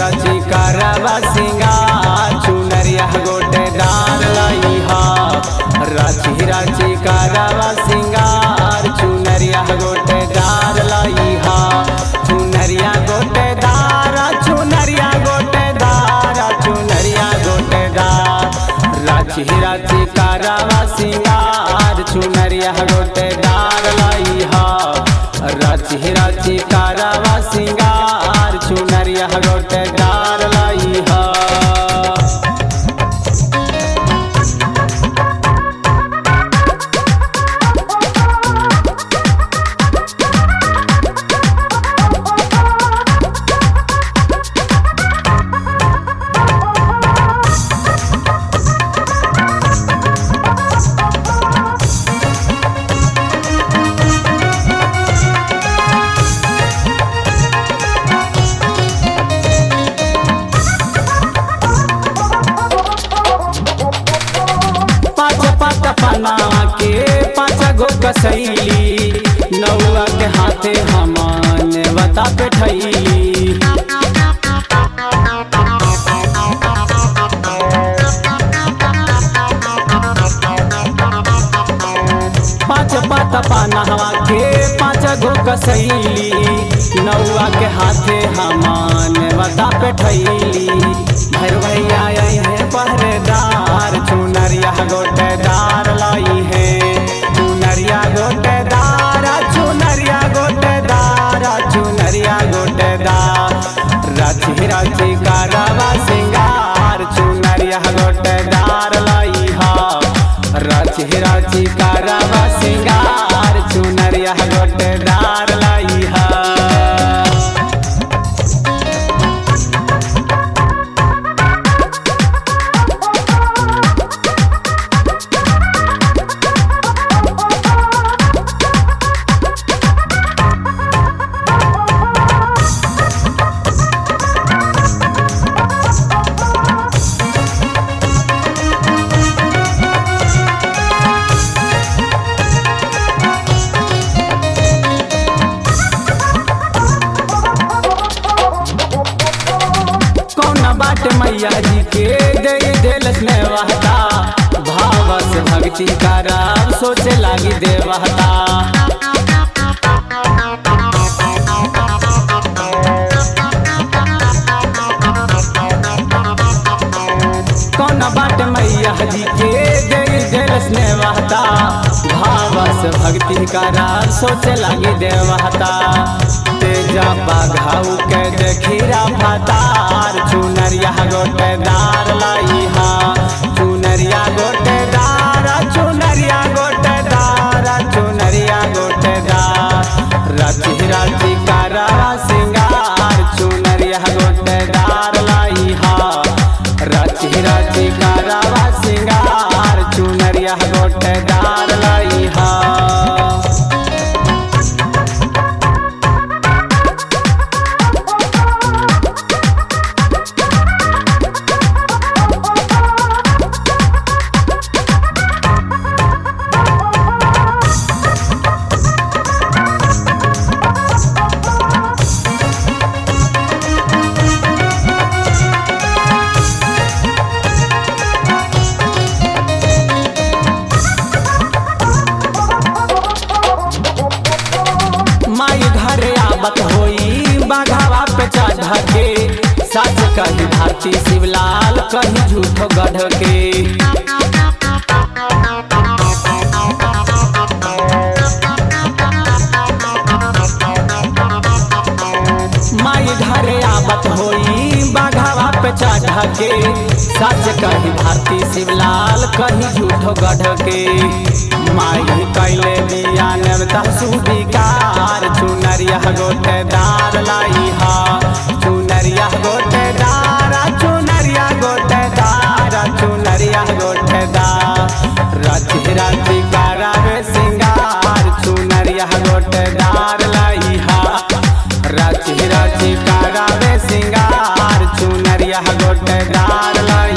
रची करवा सिंगार चुनरिया गोटे डार लई हा रची रची करवा सिंगार चुनरिया गोटे डार लई हा चुनरिया गोटे दार चुनरिया गोटे दार चुनरिया गोटे दार राची राची करवा सिंगार चुनरिया गोटे डार लई हा राची राची करवा सिंगार चुनरिया गोटे डार लई हा पाँच पात पना के पाँच गो कसैली नौआ के हाथे हमन बता पे ठैली पाँच पात पनहवा के पाँच गो कसैली नौआ के हाथे हमन बता पे ठैली भैर भैया आई है पहरेदार चुनरिया गोटेदार लाई है चुनरिया गोटेदार चुनरिया गोटेदार चुनरिया गोटेदार राची राची करवा सिंगार चुनरिया गोटेदार लाई हा राची राची करवा सिंगार चुनरिया गोटेदार लाई हा कौन बाट मैया जी के दे दिल में वहता भाव से भक्ति कराब सोचे लागी देवहता कौन बाट मैया जी के दे दिल में वहता भाव से भक्ति कराब सोचे लागी देवहता तेजा बाघाऊ के देखीरा फतार चुनरिया गोटेदार लाई हा चुनरिया गोटेदार चुनरिया गोटेदार चुनरिया गोटेदार राची राची करवा सिंगार चुनरिया गोटेदार लाई हा राची राची करवा सिंगार चुनरिया गोटेदार लाई हा माई घरे आवत होई बाघावा पे चढ़ के सच कही भारती शिवलाल कही झूठो गढ़ के माई घरे आवत होई बाघावा पे चढ़ के सच कही भारती शिवलाल कही झूठो गढ़ के माई कैले दिया नेवता सुबिकार चुनरिया गोटेदार लाई हा चुनरिया गोटेदार चुनरिया गोटेदार चुनरिया गोटेदार राची राची करावे सिंगार चुनरिया गोटेदार लाई हा राची राची करावे सिंगार चुनरिया गोटेदार लाई